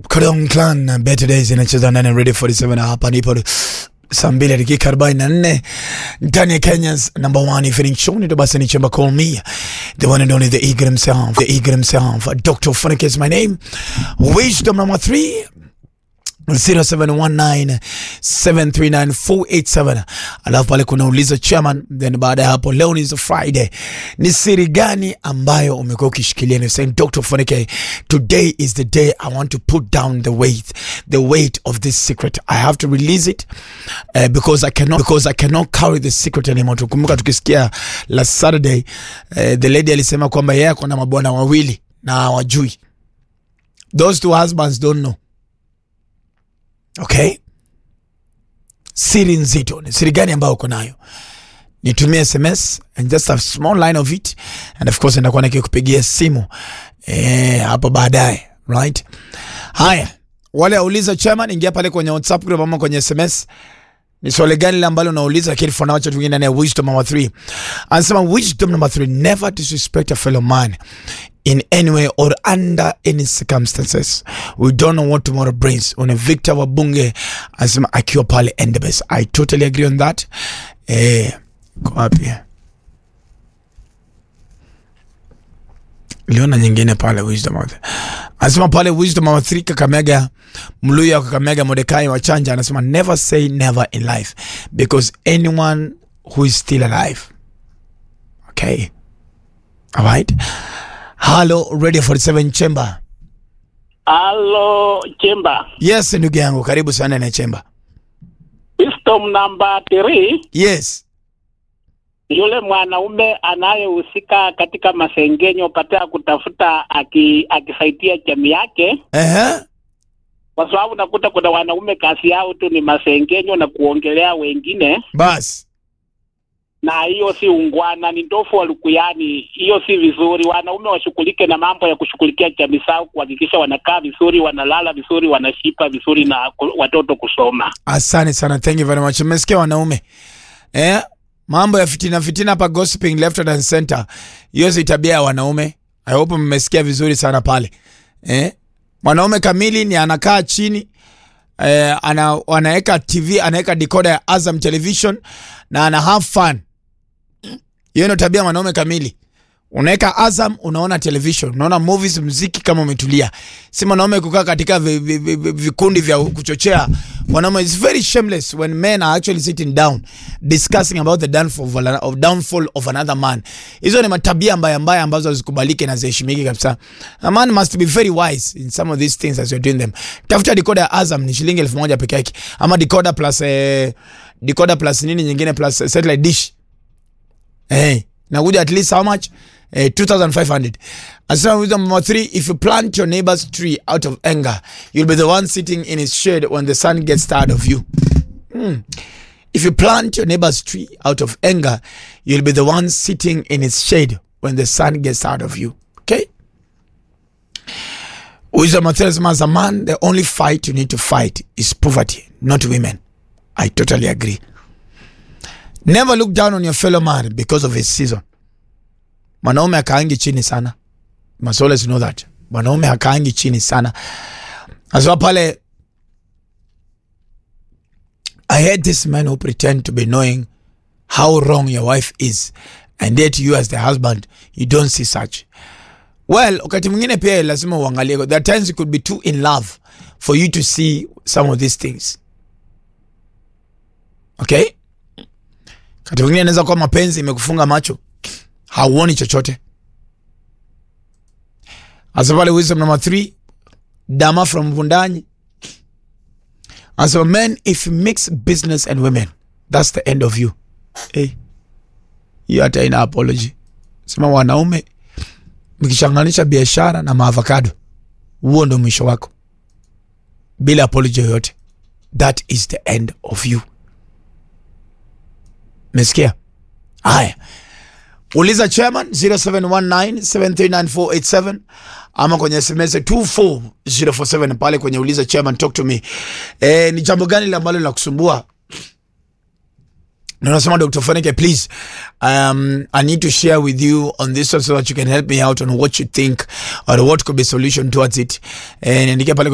Kodong Clan na Better Days inacheza ndani ya Radio 47 na hapa nipo saa mbili dakika arobaini na nne ndani ya Kenya's number one evening show. Ndio basi ni chemba call me the one and only the eagle himself, the eagle himself, Dr. Funike is my name. Wisdom number three 0719739487 alafu pale kuna uliza chairman, then baada ya hapo, leo ni Friday, ni siri gani ambayo umekuwa ukishikilia? Ni saying Dr. Funike, today is the day I want to put down the weight, the weight of this secret. I have to release it uh, because I cannot because I cannot carry the secret anymore. Tukumbuka tukisikia last Saturday uh, the lady alisema kwamba yeye ako na mabwana wawili na hawajui. Those two husbands don't know. Okay, siri nzito ni siri gani ambayo uko nayo? Nitumie SMS and just a small line of it and of course nitakuwa nikikupigia simu eh, hapo baadaye right. Haya, wale auliza chairman, ingia pale kwenye WhatsApp group ama kwenye SMS ni swali gani lile ambalo unauliza, lakini for now acha tuingie ndani ya wisdom number 3. Anasema wisdom number 3, never disrespect a fellow man in any way or under any circumstances. We don't know what tomorrow brings. Una Victor Wabunge anasema akiwa pale Endebess. I totally agree on that. Eh, kwa wapi? Liona nyingine pale wisdom of anasema pale wisdom of 3 Kakamega Mluya wa Kakamega Mordekai wa Chanja anasema never say never in life because anyone who is still alive. Okay. All right. Hello Radio 47 Chamber. Halo Chemba, Yes, ndugu yangu karibu sana na Chamber. wisdom namba 3, Yes. yule mwanaume anayehusika katika masengenyo katika kutafuta aki, akisaidia jamii yake, Eh. kwa sababu nakuta kuna wanaume kazi yao tu ni masengenyo na kuongelea wengine, Bas. na hiyo si ungwana, ni ndofu wa lukuyani. Hiyo si vizuri. Wanaume washughulike na mambo ya kushughulikia jamii zao, kuhakikisha wanakaa vizuri, wanalala vizuri, wanashipa vizuri na ku- watoto kusoma. Asante sana. Thank you very much. Mmesikia wanaume. Eh? Mambo ya fitina fitina hapa gossiping left and center. Hiyo si tabia ya wanaume. I hope mmesikia vizuri sana pale. Eh? Mwanaume kamili ni anakaa chini eh, ana, anaweka TV, anaweka decoder ya Azam Television na ana have fun. Hiyo ndio tabia ya mwanaume kamili. Unaweka Azam, unaona television, unaona movies, muziki kama umetulia. Si mwanaume kukaa katika vi- vi- vi- vi- vikundi vya kuchochea. Mwanaume is very shameless when men are actually sitting down discussing about the downfall of, an- of downfall of another man. Hizo ni matabia mbaya mbaya ambazo hazikubaliki na ziheshimiki kabisa. A man must be very wise in some of these things as you're doing them. Tafuta decoder ya Azam ni shilingi elfu moja peke yake, ama decoder plus eh, decoder plus nini nyingine plus eh, satellite dish Hey, nakuja at least how much? Eh, 2500. Asema wisdom number three, if you plant your neighbor's tree out of anger, you'll be the one sitting in his shade when the sun gets tired of you. Hmm. If you plant your neighbor's tree out of anger, you'll be the one sitting in its shade when the sun gets tired of you. Okay? Wisdom number three, anasema, as a man, the only fight you need to fight is poverty, not women. I totally agree. Never look down on your fellow man because of his season. Mwanaume akaangi chini sana. Must always know that. Mwanaume hakaangi chini sana. Aswa pale I hate this men who pretend to be knowing how wrong your wife is and yet you as the husband you don't see such. Well, wakati mwingine pia lazima uangalie. There are times you could be too in love for you to see some of these things. Okay? Wakati mwingine inaweza kuwa mapenzi imekufunga macho, hauoni chochote. Asa pale wisdom number three, Dama from Vundanyi asa men if you mix business and women that's the end of you. Hey, hiyo hata ina apology. Sema wanaume mkichanganisha biashara na maavocado, huo ndo mwisho wako, bila apology yoyote. That is the end of you. Mesikia? Haya, uliza chairman 0719739487 ama kwenye SMS 24047 pale kwenye uliza chairman, talk to me. Eh, ni jambo gani lile ambalo linakusumbua? Na unasema Dr. Fanike, please um, I need to share with you on this one so that you can help me out on what you think or what could be solution towards it. Eh, niandikia pale